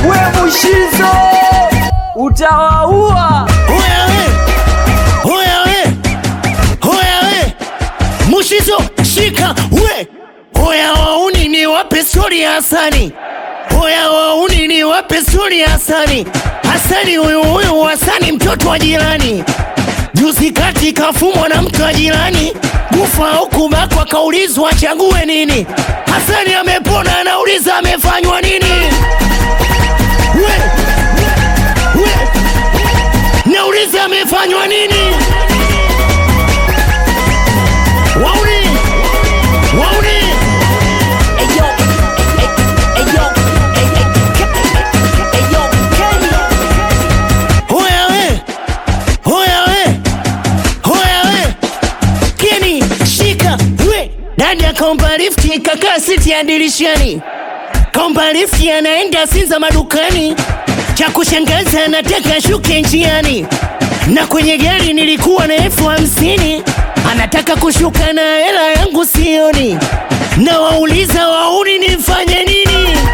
we Mushizo utawaua. Hoya we, hoya we, hoya we, Mushizo shika we, hoya wauni ni wape stori ya Hasani, hoya wauni ni wape stori ya Hasani. Hasani huyu huyu Hasani mtoto wa jirani, juzi kati kafumwa na mtu wa jirani, kufa au kubakwa, kaulizwa achague nini. Hasani amepona, anauliza amefanywa nini? we, we, Nauliza amefanywa nini? Wauni, wauni, Ayo, ayo, ayo, Kenya. hoya we, hoya we, hoya we, Keni shika we. Dadi akaomba lifti, kakaa siti ya dirishani, kaomba lifti, anaenda Sinza madukani. Cha kushangaza anataka shuke njiani, na kwenye gari nilikuwa na elfu hamsini anataka kushuka na hela yangu sioni, na wauliza wauni nifanye nini?